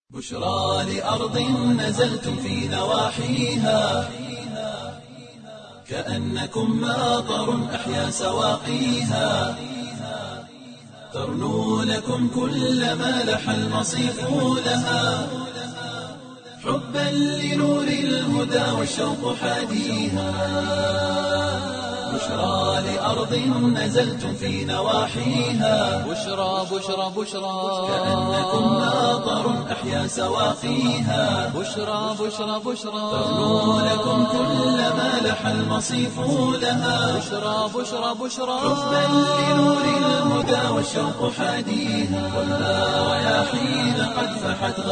بشرى لأرض نزلتم في نواحيها كأنكم ماطر أحيا سواقيها ترنو لكم كل ما لح المصيف لها حبا لنور الهدى والشوق حاديها بشرى لأرض نزلتم في نواحيها بشرى بشرى بشرى كأنكم ماطر أحيا سواقيها بشرى بشرى بشرى ترنو لكم كل ما لح المصيف لها بشرى بشرى بشرى حبا لنور الهدى والشوق حاديها والها رياحين قد فحت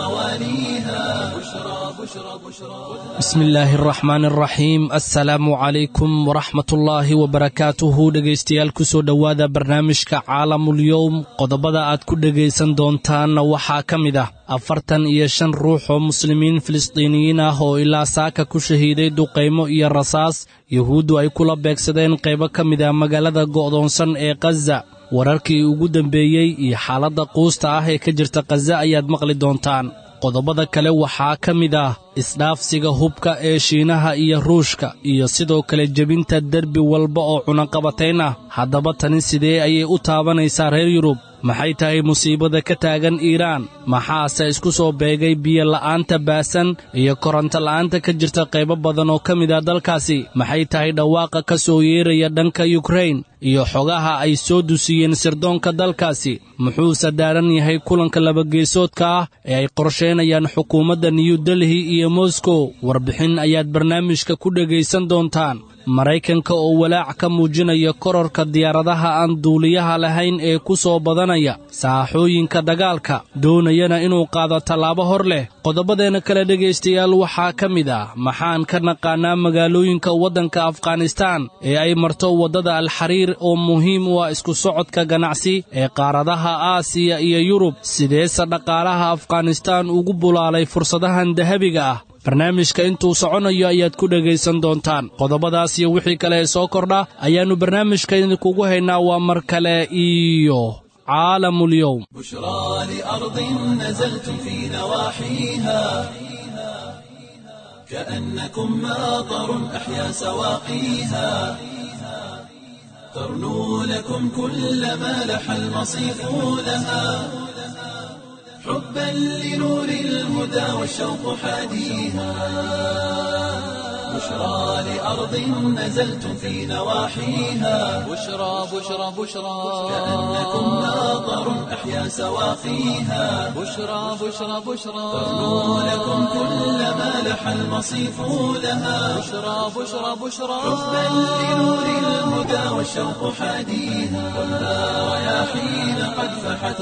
غوانيها بشرى بشرى بشرى bismi illaahi araxmaan araxiim assalaamu calaykum waraxmat ullaahi wabarakaatuhu dhegaystayaal kusoo dhowaada barnaamijka caalamulyowm qodobada aad ku dhegaysan doontaanna waxaa ka mid ah afartan iyo shan ruux oo muslimiin filistiiniyiin ah oo ilaa saaka ku shahiiday duqaymo iyo rasaas yuhuuddu ay kula beegsadeen qaybo ka mid ah magaalada go'doonsan ee khaza wararkii ugu dambeeyey iyo xaaladda quusta ah ee ka jirta khaza ayaad maqli doontaan qodobada kale waxaa ka mid ah isdhaafsiga hubka ee shiinaha iyo ruushka iyo sidoo kale jebinta derbi walba oo cunaqabatayn ah haddaba tani sidee ayay u taabanaysaa reer yurub maxay tahay musiibada ka taagan iiraan maxaase isku soo beegay biyo la'aanta baasan iyo koronto la'aanta ka jirta qaybo badan oo ka mid ah dalkaasi maxay tahay dhawaaqa ka soo yeeraya dhanka yukrain iyo xogaha ay soo dusiyeen sirdoonka dalkaasi muxuuse daaran yahay kulanka labageesoodka ah ee ay qorsheynayaan xukuumadda new delhi iyo moscow warbixin ayaad barnaamijka ku dhegaysan doontaan maraykanka oo walaac ka muujinaya kororka diyaaradaha aan duuliyaha lahayn ee ku soo badanaya saaxooyinka dagaalka doonayana inuu qaado tallaabo hor leh qodobadeenna kale dhegaystayaal waxaa ka mid ah maxaan ka naqaanaa magaalooyinka waddanka afghanistaan ee ay marto waddada alxariir oo muhiim u ah isku socodka ganacsi ee qaaradaha aasiya iyo yurub sideese dhaqaalaha afghanistaan ugu bulaalay fursadahan dahabiga ah barnaamijka intuu soconayo ayaad ku dhegaysan doontaan qodobadaas iyo wixii kale ee soo kordha ayaannu barnaamijka idinkugu haynaa waa mar kale iyo caalamulyowm بشرى لأرض نزلتم في نواحيها كأنكم ماطر أحيا سواقيها ترنو لكم كل ما لح المصيف لها حبا لنور الهدى والشوق حاديها بشرى لأرض نزلتم في نواحيها بشرى بشرى بشرى كأنكم ماطر أحيا سواقيها بشرى بشرى بشرى ترنو لكم كل ما لح المصيف لها بشرى بشرى بشرى حبا لنور الهدى والشوق حاديها والها رياحين قد فحت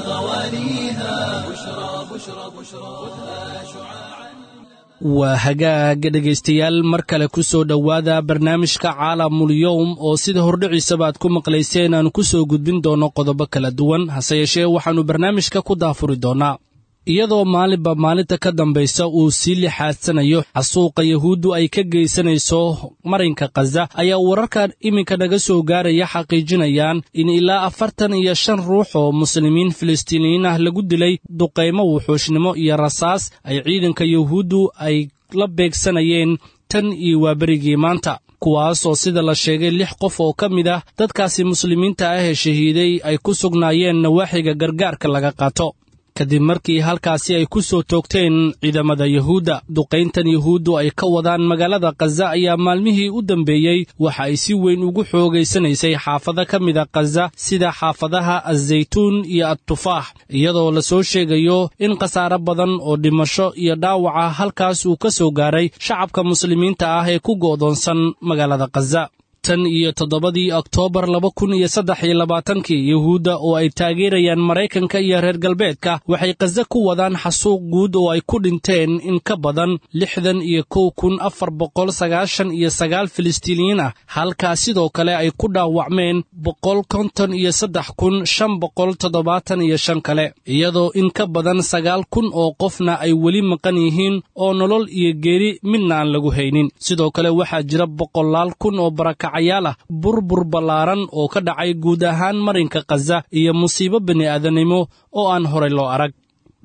غوانيها بشرى بشرى بشرى خذها شعاعا waa hagaaga dhegaystayaal mar kale ku soo dhowaada barnaamijka caalamulyowm oo sida hordhiciisaba aad ku maqlayseen aanu ku soo gudbin doonno qodobo kala duwan hase yeeshee waxaannu barnaamijka ku daafuri doonnaa iyadoo maalinba maalinta ka dambaysa uu sii lixaadsanayo xasuuqa yuhuuddu ay ka geysanayso marinka khaza ayaa wararkan iminka naga soo gaaraya xaqiijinayaan in ilaa afartan iyo shan ruux oo muslimiin filistiiniyiin ah lagu dilay duqaymo wuxuushnimo iyo rasaas ay ciidanka yuhuuddu ay la beegsanayeen tan iyo waaberigii maanta kuwaas oo sida la sheegay lix qof oo ka mid ah dadkaasi muslimiinta ah ee shahiiday ay ku sugnaayeen nawaaxiga gargaarka laga qaato kadib markii halkaasi ay ku soo toogteen ciidamada yuhuudda duqayntan yuhuuddu ay ka wadaan magaalada khaza ayaa maalmihii u dambeeyey waxa ay si weyn ugu xoogaysanaysay xaafado ka mida khaza sida xaafadaha azaytuun iyo adtufaax iyadoo la soo sheegayo in khasaare badan oo dhimasho iyo dhaawaca halkaas uu ka soo gaaray shacabka muslimiinta ah ee ku go'doonsan magaalada khaza tan iyo toddobadii oktoobar laba kun iyo saddex iyo labaatankii yuhuudda oo ay taageerayaan maraykanka iyo reer galbeedka waxay khaza ku wadaan xasuuq guud oo ay ku dhinteen in ka badan lixdan iyo kow kun afar boqol sagaashan iyo sagaal filistiiniyiin ah halkaa sidoo kale ay ku dhaawacmeen boqol konton iyo saddex kun shan boqol toddobaatan iyo shan kale iyadoo in ka badan sagaal kun oo qofna ay weli maqan yihiin oo nolol iyo geeri midna aan lagu haynin sidoo kale waxaa jira boqolaal kun oo barakac ah burbur ballaaran oo ka dhacay guud ahaan marinka khaza iyo musiibo bini'aadanimo oo aan horay loo arag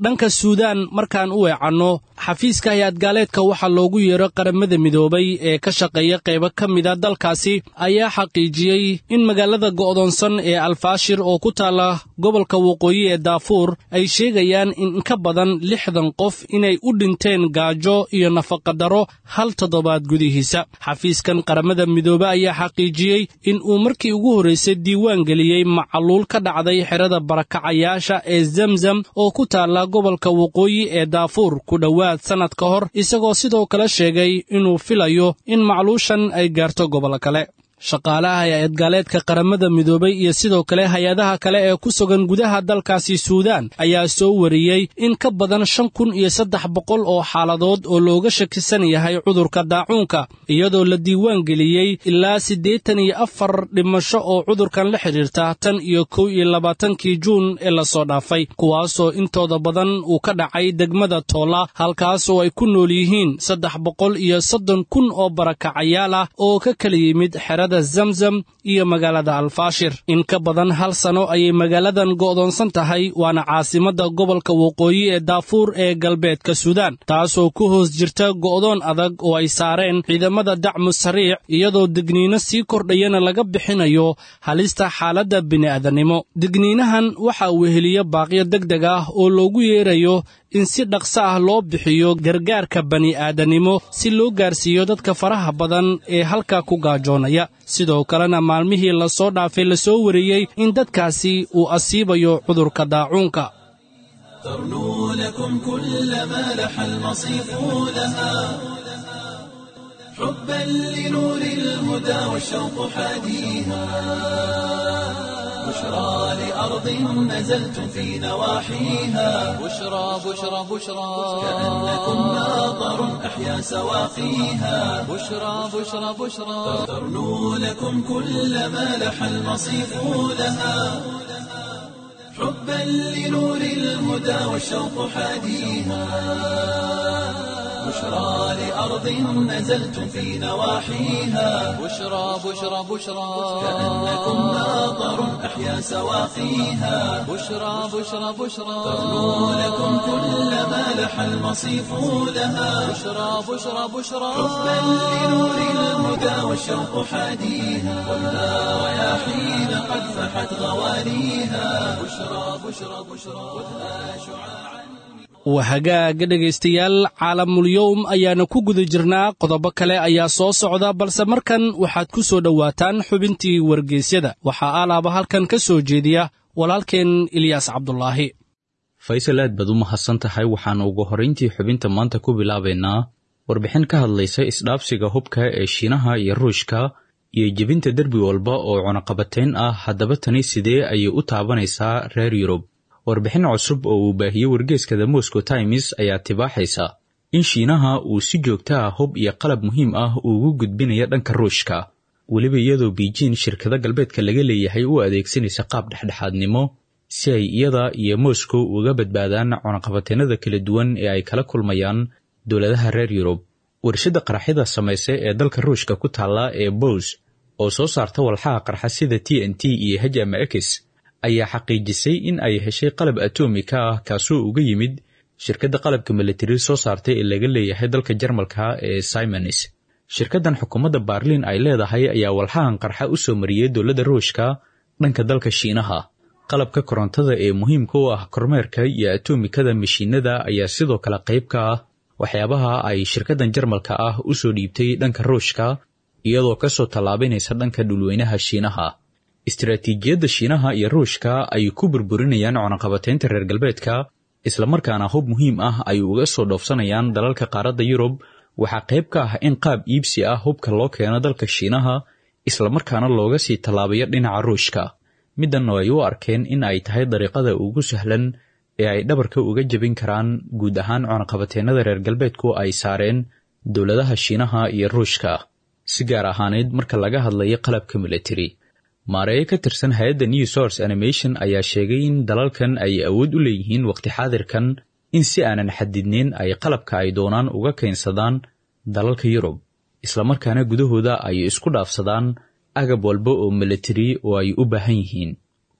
dhanka suudaan markaan u weecanno xafiiska hay-ad gaaleedka waxaa loogu yeero qaramada midoobay ee ka shaqeeya qaybo ka mida dalkaasi ayaa xaqiijiyey in magaalada go'doonsan ee alfaashir oo ku taalla gobolka waqooyi ee daafuur ay sheegayaan in ka badan lixdan qof inay u dhinteen gaajo iyo nafaqadaro hal toddobaad gudihiisa xafiiskan qaramada midoobe ayaa xaqiijiyey in uu markii ugu horraysay diiwaan geliyey macaluul ka dhacday xerada barakacayaasha ee zemzam oo ku taalla gobolka waqooyi ee daafuur ku dhowaad sannad ka hor isagoo sidoo kale sheegay inuu filayo in macluushan ay gaarto gobol kale shaqaalaha hay-ad gaaleedka qaramada midoobay iyo sidoo kale hay-adaha kale ee ku sugan gudaha dalkaasi suudaan ayaa soo wariyey in ka badan shan kun iyo saddex boqol oo xaaladood oo looga shakisan yahay cudurka daacuunka iyadoo la diiwaan geliyey ilaa siddeetan iyo afar dhimasho oo cudurkan la xidhiirta tan iyo kow iyo labaatankii juun ee lasoo dhaafay kuwaasoo intooda badan uu ka dhacay degmada toola halkaasoo ay ku nool yihiin saddex boqol iyo soddon kun oo barakacayaal ah oo ka kala yimid xerada zamzam iyo magaalada alfaashir in ka badan hal sano ayay magaaladan go'doonsan tahay waana caasimadda gobolka waqooyi ee daafuur ee galbeedka suudaan taasoo ku hoos jirta go'doon adag oo ay saareen ciidamada dacmu sariic iyadoo digniino sii kordhayana laga bixinayo halista xaaladda bini'aadanimo digniinahan waxaa weheliya baaqyo deg deg ah oo loogu yeerayo in si dhaqso ah loo bixiyo gargaarka bani'aadanimo si loo gaarsiiyo dadka faraha badan ee halkaa ku gaajoonaya sidoo kalena maalmihii lasoo dhaafay lasoo wariyey in dadkaasi uu asiibayo cudurka daacuunka ترنو لكم كل ما لح المصيف لها حبا لنور الهدى والشوق حاديها بشرى لأرض نزلتم في نواحيها بشرى بشرى بشرى كأنكم ناظر أحيا سواقيها بشرى بشرى بشرى ترنو لكم كل ما لح المصيف لها حبا لنور الهدى والشوق حاديها بشرى لأرض نزلتم في نواحيها بشرى بشرى بشرى كأنكم ناظر أحيا سواقيها بشرى بشرى بشرى ترنو لكم كل ما لح المصيف لها بشرى بشرى بشرى حبا لنور الهدى والشوق حاديها خذها رياحين قد فحت غوانيها بشرى بشرى بشرى خذها شعاعا waa hagaaga dhegaystayaal caalamulyowm ayaana ku guda jirnaa qodobo kale ayaa soo socda balse markan waxaad ku soo dhowaataan xubintii wargeysyada waxaa alaaba halkan ka soo jeediya walaalkeen ilyaas cabdulaahi faysal aad baad u mahadsan tahay waxaannu ugu horrayntii xubinta maanta ku bilaabaynaa warbixin ka hadlaysa isdhaabsiga hubka ee shiinaha iyo ruushka iyo jebinta derbi walba oo cunaqabatayn ah haddaba tani sidee ayay u taabanaysaa reer yurub warbixin cusub oo uu baahiyey wargeeska the moscow times ayaa tibaaxaysa in shiinaha uu si joogta ah hub iyo qalab muhiim ah ugu gudbinaya dhanka ruushka weliba iyadoo biijin shirkado galbeedka laga leeyahay u adeegsanaysa qaab dhexdhexaadnimo si ay iyada iyo moscow uga badbaadaan cunaqabateennada kala duwan ee ay kala kulmayaan dowladaha reer yurub warshadda qaraxyada samaysa ee dalka ruushka ku taalla ee bows oo soo saarta walxaha qarxa sida t n t iyo h m x ayaa xaqiijisay in ay heshay qalab atomika ah kaasoo uga yimid shirkadda qalabka militari soo saartay ee laga leeyahay dalka jarmalka ee simonis shirkaddan xukuumadda baarliin ay leedahay ayaa walxahan qarxa u soo mariyey dowladda ruushka dhanka dalka shiinaha qalabka korontada ee muhiimka u ah kormeerka iyo atomikada mashiinada ayaa sidoo kale qayb ka ah waxyaabaha ay shirkaddan jarmalka ah u soo dhiibtay dhanka ruushka iyadoo kasoo tallaabanaysa dhanka dhulweynaha shiinaha istaraatiijiyadda shiinaha iyo ruushka ay ku burburinayaan cunaqabataynta reer galbeedka islamarkaana hub muhiim ah ay uga soo dhoofsanayaan dalalka qaaradda yurub waxaa qayb ka ah in qaab iibsi ah hubka loo keeno dalka shiinaha islamarkaana looga sii tallaabayo dhinaca ruushka middan oo ay u arkeen in ay tahay dariiqada ugu sahlan ee ay dhabarka uga jebin karaan guud ahaan cunaqabateennada reer galbeedku ay saareen dowladaha shiinaha iyo ruushka si gaar ahaaneyd marka laga hadlayo qalabka militari maareeye ka tirsan hay-adda new source animation ayaa sheegay in dalalkan ay awood u leeyihiin waqti xaadirkan in si aanan xadidneyn ay qalabka ay doonaan uga keensadaan dalalka yurub islamarkaana gudahooda ay isku dhaafsadaan agab walba oo militari oo ay u baahan yihiin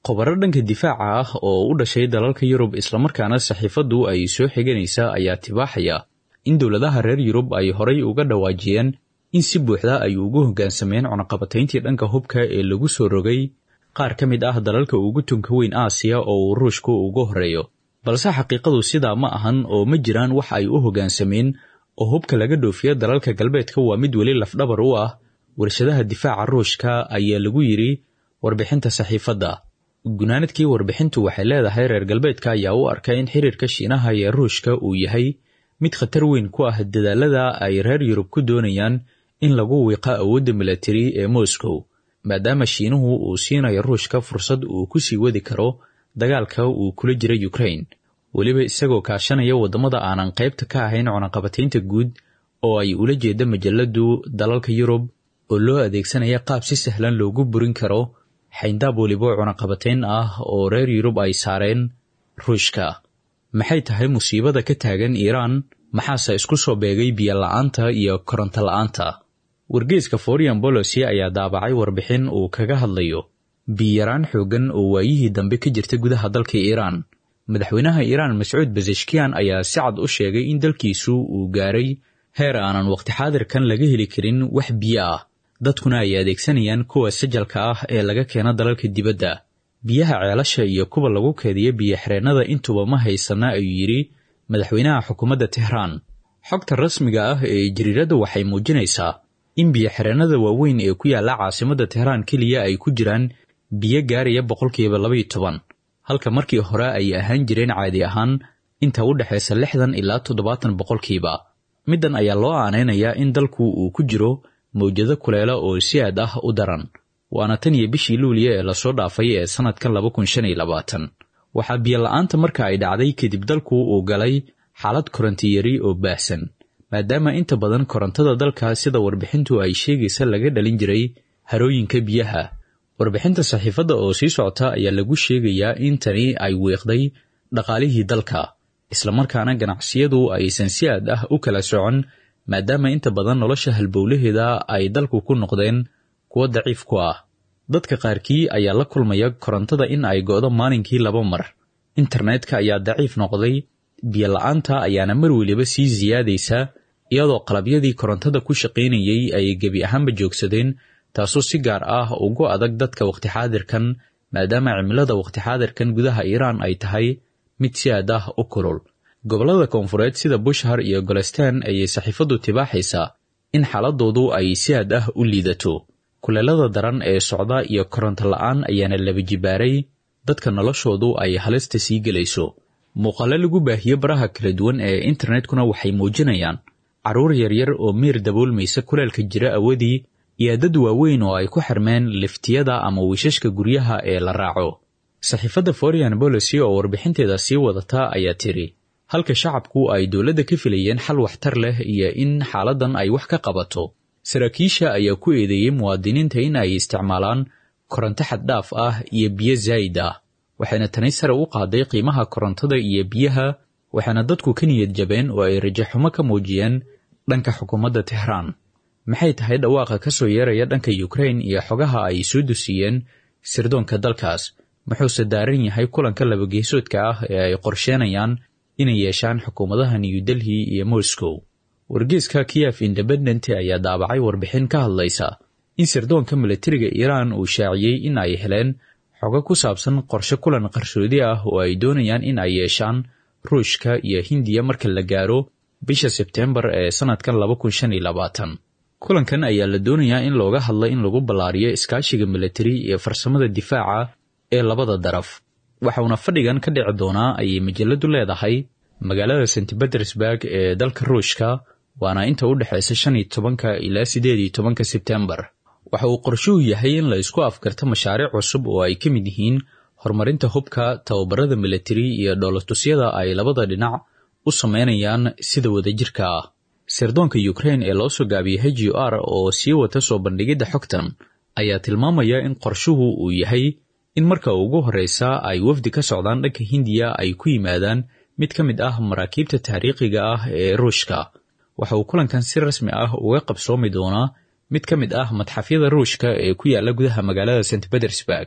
khobaro dhanka difaaca ah oo u dhashay dalalka yurub islamarkaana saxiifaddu ay soo xiganaysa ayaa tibaaxaya in dowladaha reer yurub ay horay uga dhawaajiyeen in si buuxda ay ugu hoggaansameen cunaqabatayntii dhanka hubka ee lagu soo rogay qaar ka mid ah dalalka ugu tunka weyn aasiya oo uu ruushku ugu horreeyo balse xaqiiqadu sidaa ma ahan oo ma jiraan wax ay u hoggaansameen oo hubka laga dhoofiyo dalalka galbeedka waa mid weli lafdhabar u ah warshadaha difaaca ruushka ayaa lagu yidhi warbixinta saxiifadda gunaanadkii warbixintu waxay leedahay reer galbeedka ayaa u arka in xiriirka shiinaha iyo ruushka uu yahay mid khatar weyn ku ah dadaalada ay reer yurub ku doonayaan in lagu wiiqa awoodda milatari ee moscow maadaama shiinuhu uu siinayo ruushka fursad uu ku sii wadi karo dagaalka uu kula jira ukraine weliba isagoo kaashanaya waddamada aanan qaybta ka ahayn cunaqabataynta guud oo ay ula jeeda majaladu dalalka yurub oo loo adeegsanaya qaab si sahlan loogu burin karo xayndaab weliba cunaqabatayn ah oo reer yurub ay saareen ruushka maxay tahay musiibada ka taagan iiraan maxaase isku soo beegay biyo la'aanta iyo koronto la'aanta wargeeska forian bolosi ayaa daabacay warbixin uu kaga hadlayo biyaraan xooggan oo waayihii dambe ka jirta gudaha dalka iiraan madaxweynaha iiraan mascuud basashkiyan ayaa si cad u sheegay in dalkiisu uu gaaray heer aanan waqti xaadirkan laga heli karin wax biyo ah dadkuna ay adeegsanayaan kuwa sajalka ah ee laga keena dalalka dibadda biyaha ceelasha iyo kuwa lagu keediya biyo-xireennada intuba ma haysana ayuu yidhi madaxweynaha xukuumadda tehraan xogta rasmiga ah ee jariiradda waxay muujinaysaa in biyo-xireennada waaweyn ee ku yaalla caasimadda tehraan keliya ay ku jiraan biyo gaaraya boqolkiiba labaiyo toban halka markii hore ay ahaan jireen caadi ahaan inta u dhexaysa lixdan ilaa toddobaatan boqolkiiba middan ayaa loo aanaynayaa in dalku uu ku jiro mawjado kuleela oo si aad ah u daran waana tan iyo bishii luuliya ee lasoo dhaafay ee sannadkan laba kun shan iyo labaatan waxaa biyola'aanta marka ay dhacday kadib dalku uu galay xaalad korontiyari oo baahsan maadaama inta badan korontada dalka sida warbixintu ay sheegaysa laga dhalin jiray harooyinka biyaha warbixinta saxiifadda oo sii socota ayaa lagu sheegayaa in tani ay weeqday dhaqaalihii dalka islamarkaana ganacsiyadu aysan si aad ah u kala socon maadaama inta badan nolosha halbowlaheeda ay dalku ku noqdeen kuwo daciif ku ah dadka qaarkii ayaa la kulmaya korontada in ay go'do maalinkii laba mar internetka ayaa daciif noqday biyola'aanta ayaana mar weliba sii siyaadaysa iyadoo qalabyadii korontada ku shaqaynayay ay gebi ahaanba joogsadeen taasoo si gaar ah ugu adag dadka waqti xaadirkan maadaama cimilada waqti xaadirkan gudaha iiraan ay tahay mid si aad ah u kulul gobollada koonfureed sida bushhar iyo golestan ayay saxiifaddu tibaaxaysaa in xaaladoodu ay si aad ah u liidato kuleelada daran ee socda iyo koronto la'aan ayaana laba jibaaray dadka noloshoodu ay halista sii gelayso muuqaalo lagu baahiyo baraha kala duwan ee internetkuna waxay muujinayaan carruur yaryar oo miir daboolmaysa kuleelka jira awadii iyo dad waaweyn oo ay ku xirmeen liftiyada ama wiishashka guryaha ee la raaco saxiifadda forian bolosi oo warbixinteeda sii wadata ayaa tiri halka shacabku ay dowladda ka filayeen xal waxtar leh iyo in xaaladdan ay wax ka qabato saraakiisha ayaa ku eedeeyey muwaadiniinta in ay isticmaalaan koronto xaddhaaf ah iyo biyo zaa'id ah waxayna tani sare u qaaday qiimaha korontada iyo biyaha waxaana dadku ka niyad jabeen oo ay rajaxumo ka muujiyeen dhanka xukuumadda tehraan maxay tahay dhawaaqa ka soo yeeraya dhanka yukrain iyo xogaha ay soo dusiyeen sirdoonka dalkaas muxuuse daaran yahay kulanka labageesoodka ah ee ay qorsheenayaan inay yeeshaan xukuumadaha new delhi iyo moscow wargeeska kiyef independent ayaa daabacay warbixin ka hadlaysa in sirdoonka milatariga iiraan uu shaaciyey in ay heleen xogo ku saabsan qorshe kulan qarsoodi ah oo ay doonayaan in ay yeeshaan ruushka iyo hindiya marka la gaaro bisha sebteembar ee sannadkan laba kun shan iyo labaatan kulankan ayaa la doonayaa in looga hadla in lagu ballaariyo iskaashiga milatari iyo farsamada difaaca ee labada daraf waxauna fadhigan ka dhici doonaa ayay majaladu leedahay magaalada st betersburg ee dalka ruushka waana inta u dhexaysa shan iyo tobanka ilaa siddeed iyo tobanka sebtembar waxa uu qorshuhu yahay in la isku afgarto mashaariic cusub oo ay ka mid yihiin horumarinta hubka tababarada milatari iyo dhoolatusyada ay labada dhinac u sameynayaan sida wadajirka ah sirdoonka yukrain ee loo soo gaabiyey h u r oo sii wata soo bandhigidda xogtan ayaa tilmaamaya in qorshuhu uu yahay in marka ugu horreysa ay wafdi ka socdaan dhanka hindiya ay ku yimaadaan mid ka mid ah maraakiibta taariikhiga ah ee ruushka waxa uu kulankan si rasmi ah uga qabsoomi doonaa mid ka mid ah madxafyada ruushka ee ku yaala gudaha magaalada st betersburg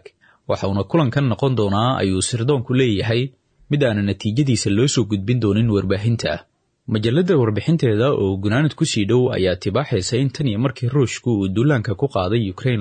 waxa uuna kulankan noqon doonaa ayuu sirdoonku leeyahay mid aana natiijadiisa loo soo gudbin doonin warbaahinta majalladda warbixinteeda oo gunaanad ku sii dhow ayaa tibaaxaysa in tan iyo markii ruushku uu duulaanka ku qaaday ukrain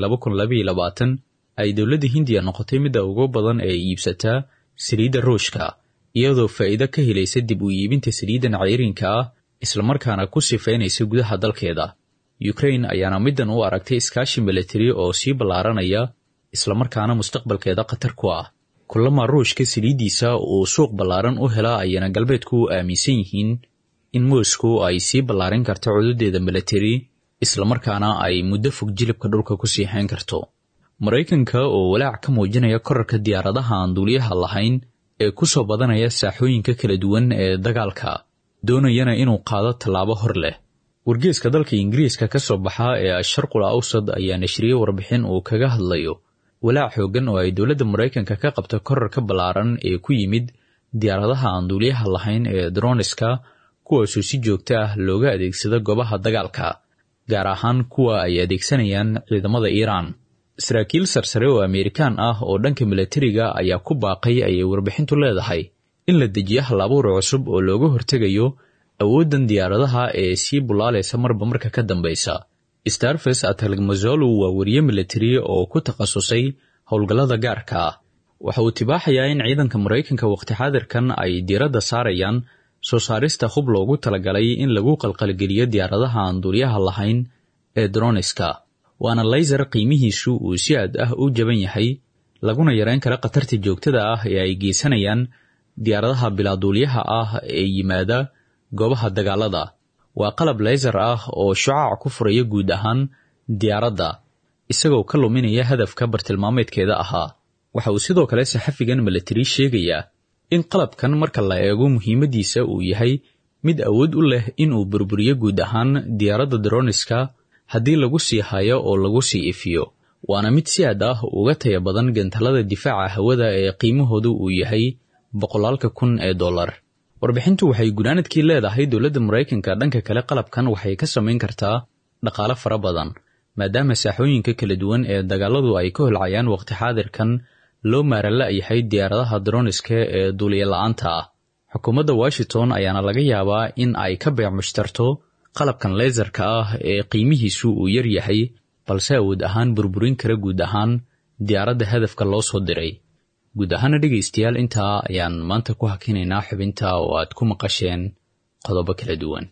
ay dowladda hindiya noqotay midda ugu badan ee iibsataa saliidda ruushka iyadoo faa'iido ka helaysa dib u iibinta saliiddan cayrinka ah islamarkaana ku sifaynaysa gudaha dalkeeda ukrain ayaana middan u aragtay iskaashi milatari oo sii ballaaranaya islamarkaana mustaqbalkeeda khatar ku ah kulama ruushka saliiddiisa uu suuq ballaaran u helaa ayana galbeedku aaminsan yihiin in moscow ay sii ballaarin karto codadeeda milatari islamarkaana ay muddo fog jilibka dhulka ku sii hayn karto maraykanka oo walaac ka muujinaya korarka diyaaradaha aan duuliyaha lahayn ee ku soo badanaya saaxooyinka kala duwan ee dagaalka doonayana inuu qaado tallaabo hor leh wargeeska dalka ingiriiska ka soo baxa ee asharqul awsad ayaa nashriyey warbixin uu kaga hadlayo walaac xooggan oo ay dowladda maraykanka ka qabta korarka ballaaran ee ku yimid diyaaradaha aan duuliyaha lahayn ee droniska kuwaasoo si joogto ah looga adeegsado goobaha dagaalka gaar ahaan kuwa ay adeegsanayaan ciidamada iiraan saraakiil sarsare oo ameerikaan ah oo dhanka milatariga ayaa ku baaqay ayay warbixintu leedahay in la dejiyo halabuur cusub oo looga hortegayo awooddan diyaaradaha ee sii bulaalaysa marba marka ka dambaysa starfes atalgmazolu waa wariye milatari oo ku takhasusay howlgallada gaarka ah waxa uu tibaaxayaa in ciidanka maraykanka waqti xaadirkan ay diiradda saarayaan soo saarista hub loogu talagalay in lagu qalqalgeliyo diyaaradaha aan duulyaha lahayn ee droniska waana layser qiimihiisu uu si aad ah u jaban yahay laguna yareyn kara khatarta joogtada ah ee ay geysanayaan diyaaradaha bilaaduulyaha ah ee yimaada goobaha dagaalada waa qalab layser ah oo shucaac ku furaya guud ahaan diyaaradda isagoo ka luminaya hadafka bartilmaameedkeeda ahaa waxa uu sidoo kale saxafigan milatari sheegayaa in qalabkan marka la eego muhiimaddiisa uu yahay mid awood u leh inuu burburiyo guud ahaan diyaaradda droniska haddii lagu sii hayo oo lagu sii ifiyo waana mid si aad ah uga taya badan gantalada difaaca hawada ee qiimahoodu uu yahay boqolaalka kun ee dollar warbixintu waxay gunaanadkii leedahay dowladda maraykanka dhanka kale qalabkan waxay ka samayn kartaa dhaqaale fara badan maadaama saaxooyinka kala duwan ee dagaaladu ay ka holcayaan waqti xaadirkan loo maarala yahay diyaaradaha droniska ee duuliya la-aanta ah xukuumadda washington ayaana laga yaabaa in ay ka beec mushtarto qalabkan leysarka ah ee qiimihiisu uu yar yahay balse awood ahaan burburin kara guud ahaan diyaaradda hadafka loo soo diray guud ahaana dhegaystayaal intaa ayaan maanta ku hakinaynaa xubinta oo aad ku maqasheen qodobo kala duwan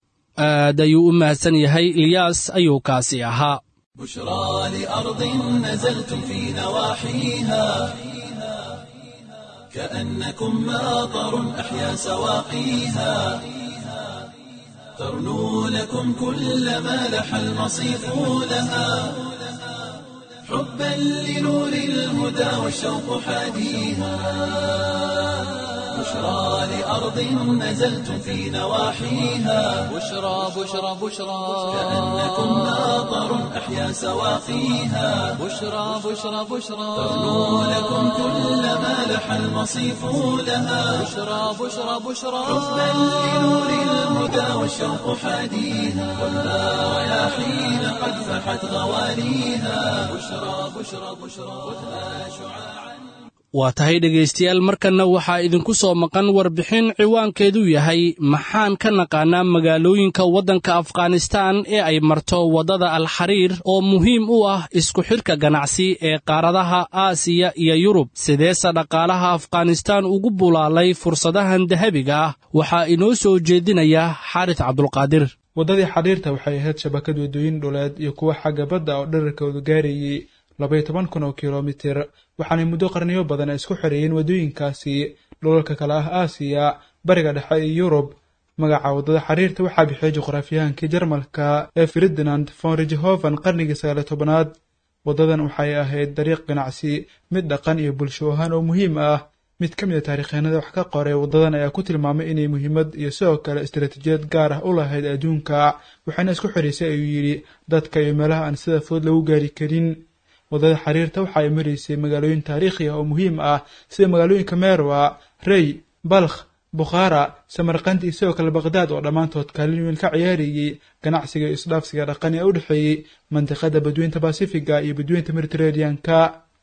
aad ayuu u mahadsan yahay ilyaas ayuu kaasi ahaa بشرى لأرض نزلتم في نواحيها كأنكم ماطر أحيا سواقيها ترنو لكم كل ما لح المصيف لها حبا لنور الهدى والشوق حاديها بشرى لأرض نزلتم في نواحيها بشرى بشرى بشرى كأنكم ماطر أحيا سواقيها بشرى بشرى بشرى ترنو لكم كل ما لح المصيف لها بشرى بشرى بشرى حبا لنور الهدى والشوق حاديها والها رياحين قد فحت غوانيها بشرى بشرى بشرى خذها شعاعا waa tahay dhegaystayaal markanna waxaa idinku soo maqan warbixin ciwaankeedu yahay maxaan ka naqaanaa magaalooyinka waddanka afghanistaan ee ay marto waddada alxariir oo muhiim u ah isku xidhka ganacsi ee qaaradaha aasiya iyo yurub sideese dhaqaalaha afghanistaan ugu bulaalay fursadahan dahabiga ah waxaa inoo soo jeedinaya xaaris cabdulqaadir waddadii xariirta waxay ahayd shabakad waddooyin dhuleed iyo kuwa xagga badda oo dherarkoodu gaarayay labaiyo toban kun oo kilomitir waxaanay muddo qarniyo badan ay isku xoreeyeen waddooyinkaasi dhulalka kale ah aasiya bariga dhexe iyo yurub magaca waddada xariirta waxaa bixiyay juqraafiyahankii jarmalka ee ferdinand von rijehoven qarnigii sagaaliyo tobanaad waddadan waxay ahayd dariiq ganacsi mid dhaqan iyo bulsho ahaan oo muhiim ah mid ka mid a taarikhyahanada wax ka qoray waddadan ayaa ku tilmaamay inay muhiimad iyo sidoo kale istaraatiijiyad gaar ah u lahayd adduunka waxayna isku xidhaysay ayuu yidhi dadka iyo meelaha aan sida fudud lagu gaari karin waddada xariirta waxa ay maraysay magaalooyin taariikhi ah oo muhiim ah sida magaalooyinka meerwa rey balkh bukhaara samarkand iyo sidoo kale baqhdaad oo dhammaantood kaalin weyn ka ciyaarayey ganacsiga iyo isdhaafsiga dhaqan ee u dhexeeyey mandiqada badweynta basifiga iyo badweynta mediteraneanka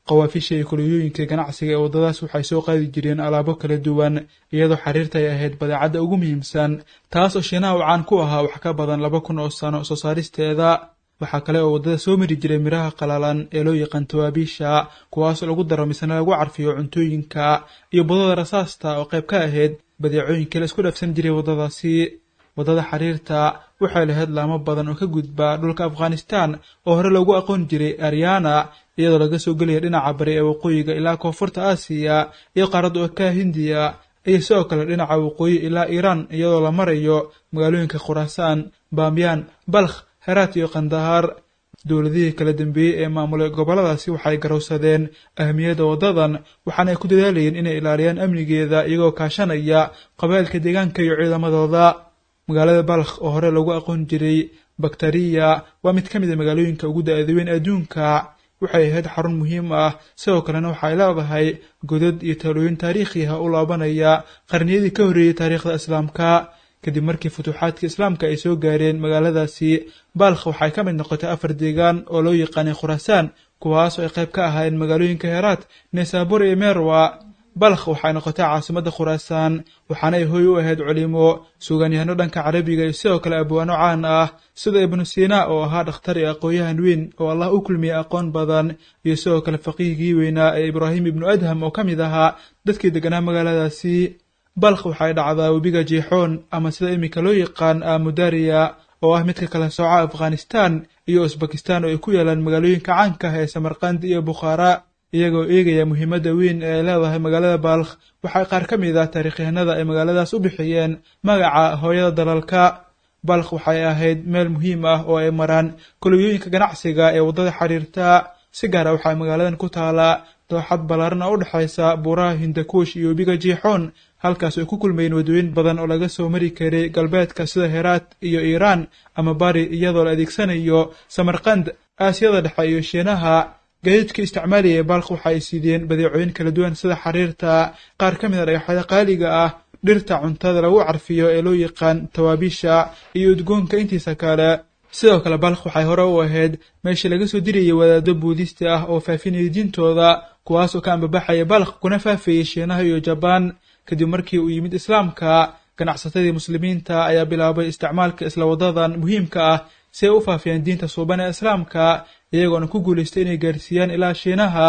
qawaafisha iyo kuliyooyinka ganacsiga ee waddadaas waxay soo qaadi jireen alaabo kala duwan iyadoo xariirta ay ahayd badeecadda ugu muhiimsan taas oo shiinaha uu caan ku ahaa wax ka badan laba kun oo sano soo saaristeeda waxaa kale oo waddada soo mari jiray miraha qalalan ee loo yaqaan tawaabiisha kuwaasoo lagu daro misna lagu carfiyo cuntooyinka iyo budada rasaasta oo qayb ka ahayd badeecooyinkii la isku dhafsan jiray waddadaasi waddada xariirta waxay lahayd laamo badan oo ka gudba dhulka afghanistan oo hore loogu aqoon jiray aryana iyadoo laga soo gelaya dhinaca bari ee waqooyiga ilaa koonfurta aasiya iyo qaaradda okaa hindiya iyo sidoo kale dhinaca waqooyi ilaa iiraan iyadoo la marayo magaalooyinka khuraasaan baamyaan balkh heraat iyo kandahar dowladihii kala dambeeyey ee maamulay gobolladaasi waxay garowsadeen ahmiyadda waddadan waxaana ay ku dadaalayeen inay ilaaliyaan amnigeeda iyagoo kaashanaya qabaa'ilka deegaanka iyo ciidamadooda magaalada balkh oo hore lagu aqoon jiray bakteriya waa mid ka mid a magaalooyinka ugu da-da weyn adduunka waxay ahayd xarun muhiim ah sidoo kalena waxay leedahay godad iyo taalooyin taariikhi ah u laabanaya qarniyadii ka horreeyey taariikhda islaamka kadib markii futuuxaadka islaamka ay soo gaareen magaaladaasi balkh waxay ka mid noqotay afar deegaan oo loo yaqaanay khuraasaan kuwaas oo ay qayb ka ahaayeen magaalooyinka heraat nesaabur iyo merwa balkh waxay noqotay caasimadda khuraasaan waxaana ay hooy u ahayd culimo suugaanyahano dhanka carabiga iyo sidoo kale abwaano caan ah sida ibnu siina oo ahaa dhakhtar iyo aqoon-yahan weyn oo allah u kulmiyey aqoon badan iyo sidoo kale faqiihgii weynaa ee ibraahim ibnu adham oo ka mid ahaa dadkii deganaa magaaladaasi balkh waxay dhacdaa webiga jiixoon ama sida iminka loo yaqaan amudariya oo ah midka kala sooca afghanistan iyo usbakistan oo ay ku yaalaan magaalooyinka caanka ah ee samarkandi iyo bukhaara iyagoo eegaya muhiimadda weyn ee ay leedahay magaalada balkh waxay qaar ka mid ah taariikhyahanada ay magaaladaas u bixiyeen magaca hooyada dalalka balkh waxay ahayd meel muhiim ah oo ay maraan kolobiyooyinka ganacsiga ee waddada xiriirta si gaara waxaa magaaladan ku taalaa dooxad ballaaran oo u dhexaysa buuraha hindakuush iyo webiga jiixoon halkaas ay ku kulmayeen waddooyin badan oo laga soo mari karay galbeedka sida heraat iyo iiraan ama bari iyadoo la adeegsanayo samarkand aasiyada dhexe iyo shiinaha gaadiidka isticmaalaya ee balkh waxa ay siideen badeecooyin kala duwan sida xariirta qaar ka mid a dhagaxyada qaaliga ah dhirta cuntada lagu carfiyo ee loo yaqaan tawaabiisha iyo udgoonka intiisa kale sidoo kale balkh waxay hore u ahayd meeshii laga soo dirayay wadaado buudisti ah oo faafinaya diintooda kuwaas oo ka ambabaxaya balkh kuna faafayay shiinaha iyo jabaan kadib markii uu yimid islaamka ganacsatadii muslimiinta ayaa bilaabay isticmaalka isla wadadan muhiimka ah si ay u faafiyaan diinta suuban ee islaamka iyagoona ku guulaystay inay gaarsiiyaan ilaa shiinaha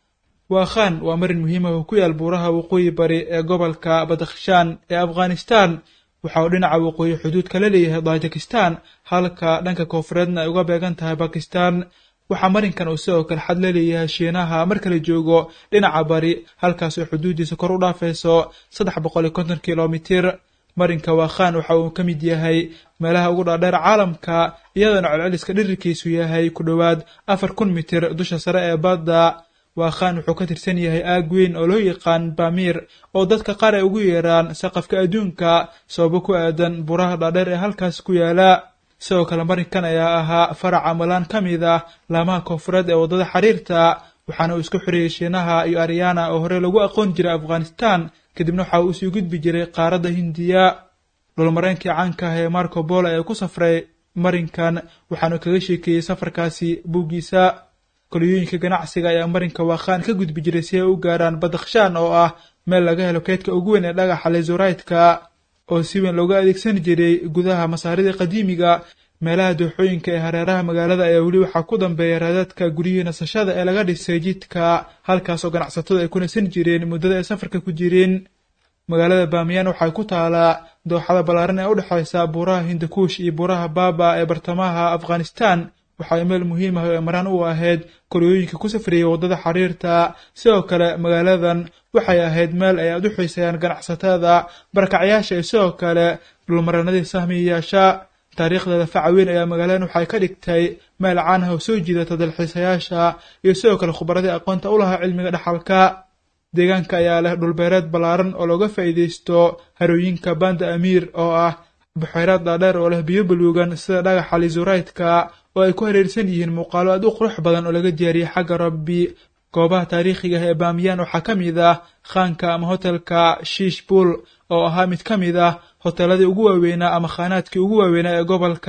waakhan waa marin muhiim ah oo ku yaal buuraha waqooyi bari ee gobolka badakhshaan ee afghanistan waxa uu dhinaca waqooyi xuduud kala leeyahay tajikistan halka dhanka koonfureedna ay uga beegan tahay bakistan waxaa marinkan uu sidoo kale xad la leeyahay shiinaha marka la joogo dhinaca bari halkaasoo xuduuddiisa kor u dhaafayso saddex boqol iyo konton kilomitir marinka waakhan waxa uu ka mid yahay meelaha ugu dhaadheer caalamka iyadoona celceliska dhirirkiisu yahay ku dhowaad afar kun mitir dusha sare ee badda waakhan wuxuu ka tirsan yahay aag weyn oo loo yaqaan bamir oo dadka qaar ay ugu yeeraan saqafka adduunka sababo ku aadan buraha dhaadheer ee halkaas ku yaala sidoo kale marinkan ayaa ahaa farac amalaan ka mid ah laamaha koonfureed ee waddada xiriirta waxaana uu isku xiriyey shiinaha iyo aryana oo hore lagu aqoon jiray afghanistan kadibna waxa uu sii gudbi jiray qaaradda hindiya dhulmareenkii caanka ah ee marco bolo ee ku safray marinkan waxaanu kaga sheekeeyey safarkaasi buuggiisa koliyooyinka ganacsiga ayaa marinka waakhaan ka gudbi jiray si ay u gaaraan badakhshaan oo ah meel laga helo keydka ugu weyn ee dhagaxa lezoraytka oo si weyn looga adeegsan jiray gudaha masaarida qadiimiga meelaha dooxooyinka ee hareeraha magaalada ayaa weli waxaa ku dambeeya raadadka guryihii nasashada ee laga dhisay jidka halkaasoo ganacsatadu ay ku nasan jireen muddada ay safarka ku jireen magaalada baamiyaan waxay ku taalaa dooxada ballaaran ee u dhexaysa buuraha hindakuush iyo buuraha baaba ee bartamaha afghanistan waxay meel muhiim ah oo emaraan u ahayd koriyooyinka ku safriyey waddada xiriirta sidoo kale magaaladan waxay ahayd meel ay aad u xiiseeyaan ganacsatada barakacyaasha iyo sidoo kale dhulmaranadii sahmiyayaasha taariikhdeeda faca weyn ayaa magaaladan waxay ka dhigtay meel caan ah oo soo jiidata dalxiisayaasha iyo sidoo kale khubaradii aqoonta u lahaa cilmiga dhaxalka deegaanka ayaa leh dhulbeereed ballaaran oo looga faa'iidaysto harooyinka banda amiir oo ah buxeyraad dhaadheer oo leh biyo baluugan sida dhagaxa lizuraytka oo ay ku hareersan yihiin muuqaalo aad u qurux badan oo laga diyaariyey xagga rabbi goobaha taariikhiga ah ee baamiyaan waxaa ka mid ah khaanka ama hotelka shiish buul oo ahaa mid ka mid ah hoteeladii ugu waaweynaa ama khaanaadkii ugu waaweynaa ee gobolka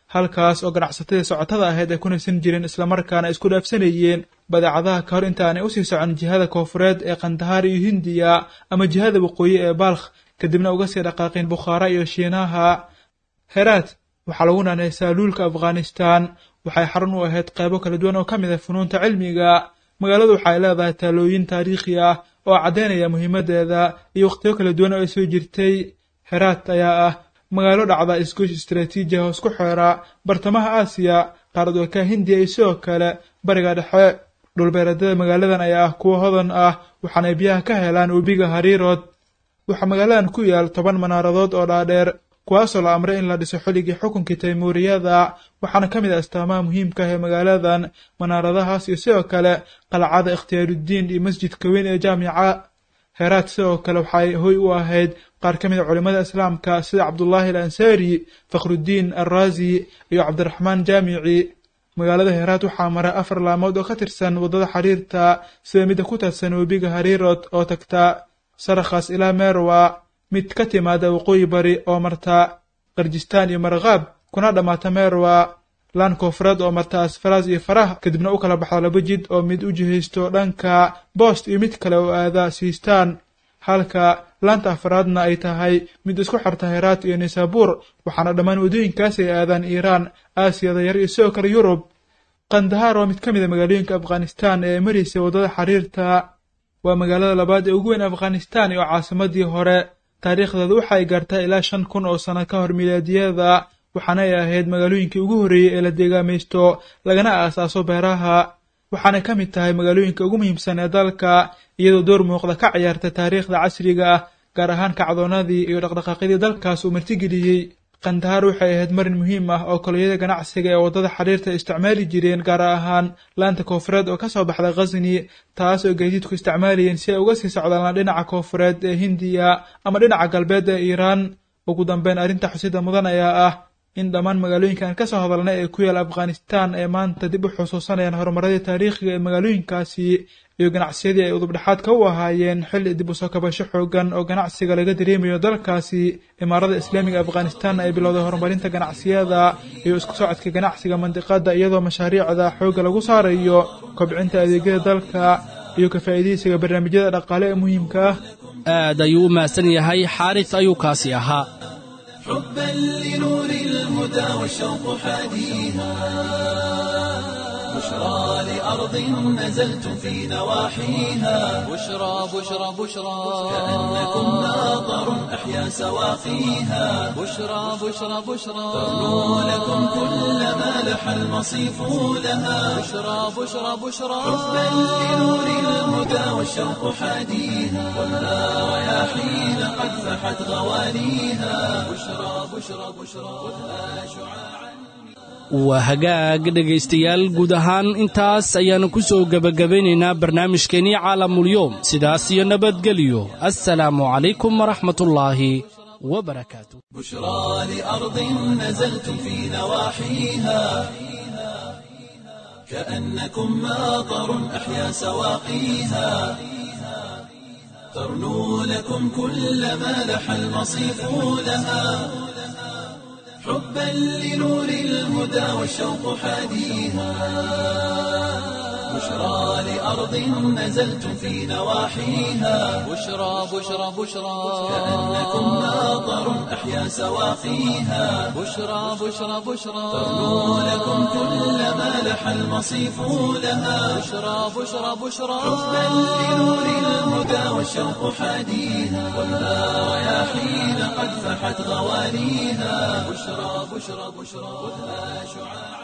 halkaas oo ganacsatadii socotada ahayd ay ku naysan jireen islamarkaana isku dhaafsanayeen badeecadaha ka hor intaanay usii socon jihada koofureed ee kandahaar iyo hindiya ama jihada waqooyi ee balkh kadibna uga sii dhaqaaqeen bukhaara iyo shiinaha heraat waxaa lagu naanaysaa luulka afghanistan waxay xarun u ahayd qaybo kala duwan oo ka mid ah funuunta cilmiga magaaladu waxay leedahay taalooyin taariikhi ah oo caddaynaya muhiimaddeeda iyo wakhtiyo kala duwan oo ay soo jirtay heraat ayaa ah magaalo dhacda isgoys istaraatiiji ah oo isku xeera bartamaha aasiya qaarad walka hindiya iyo sidoo kale bariga dhexe dhulbeereedyada magaaladan ayaa ah kuwo hodan ah waxaanay biyaha ka helaan webiga hariirod waxaa magaaladan ku yaal toban manaaradood oo dhaadheer kuwaasoo la amray in la dhiso xilligii xukunkii taymuuriyada waxaana ka mid ah astaamaha muhiimka ah ee magaaladan manaaradahaas iyo sidoo kale qalcada ikhtiyaarudiin iyo masjidka weyn ee jaamica heraat sidoo kale waxay hoy u ahayd qaar ka mid a culimmada islaamka sida cabdullaahi al ansaari fakhrudiin alraazi iyo cabdiraxmaan jaamici magaalada heraat waxaa mara afar laamood oo ka tirsan waddada xiriirta sida midda ku taadsan webiga hariirod oo tagta sarakhaas ilaa meerwa mid ka timaada waqooyi bari oo marta qarjistaan iyo markaab kuna dhammaata meerwa laan koonfureed oo marta asfaraas iyo farah kadibna u kala baxda laba jid oo mid u jihaysto dhanka boost iyo mid kale oo aada siistaan halka laanta afraadna ay tahay mid isku xirta heraat iyo nisaabuur waxaana dhammaan waddooyinkaas ay aadaan iiraan aasiyada yar iyo sidoo kale yurub kandahaar waa mid ka mid a magaalooyinka afghanistan ee maraysa waddada xiriirta waa magaalada labaad ee ugu weyn afghanistan oo caasimadii hore taariikhdeedu waxa ay gaartaa ilaa shan kun oo sano ka hor milaadiyada waxaana ay ahayd magaalooyinkii ugu horreeyey ee la deegaamaysto lagana aasaaso beeraha waxaanay ka mid tahay magaalooyinka ugu muhiimsan ee dalka iyadoo door muuqda ka ciyaarta taariikhda casriga ah gaar ahaan kacdoonadii iyo dhaqdhaqaaqyadii dalkaas uu martigeliyey kandahaar waxay ahayd marin muhiim ah oo kolonyada ganacsiga ee waddada xiriirta isticmaali jireen gaar ahaan laanta koofureed oo ka soo baxda khasni taas oo gaadiidku isticmaalayeen si ay uga sii socdaan dhinaca koofureed ee hindiya ama dhinaca galbeed ee iiraan ugu dambeyn arrinta xusida mudan ayaa ah in dhammaan magaalooyinkan ka soo hadalnay ee ku yaal afghanistan ee maanta dib u xusuusanayaan horumaradii taariikhiga ee magaalooyinkaasi iyo ganacsiyadii ay udubdhexaadka u ahaayeen xilli dib u soo kabasho xoogan oo ganacsiga laga dareemayo dalkaasi imaarada islaamiga afghanistan ay bilowday horumarinta ganacsiyada iyo isku socodka ganacsiga mandiqada iyadoo mashaariicda xoogga lagu saarayo kobcinta adeegyada dalka iyo ka faa'iidaysiga barnaamijyada dhaqaale ee muhiimka ah aad ayuu u mahadsan yahay xaaris ayuu kaasi ahaa حبا لنور الهدى والشوق حاديها بشرى لأرض نزلت في نواحيها بشرى بشرى بشرى كأنكم ناظر أحيا سواقيها بشرى بشرى بشرى ترنو لكم كل ما لح المصيف لها بشرى بشرى بشرى حبا لنور الهدى والشوق حاديها والنار رياحين قد فحت غوانيها بشرى بشرى بشرى خذها شعاعا waa hagaag dhegaystayaal guud ahaan intaas ayaannu ku soo gebagabaynaynaa barnaamijkeennii caalamulyoom sidaas iyo nabadgelyo assalaamu calaykum waraxmatullaahi wabarakaatu بشرى لأرض نزلتم في نواحيها كأنكم ماطر أحيا سواقيها ترنو لكم كل ما لح المصيف لها حبا لنور الهدى والشوق حاديها بشرى لأرض نزلتم في نواحيها بشرى بشرى بشرى كأنكم ماطر أحيا سواقيها بشرى بشرى بشرى ترنو لكم كل ما لح المصيف لها بشرى بشرى بشرى حبا لنور الهدى والشوق حاديها والنار رياحين قد فحت غوانيها بشرى بشرى بشرى خذها شعاعا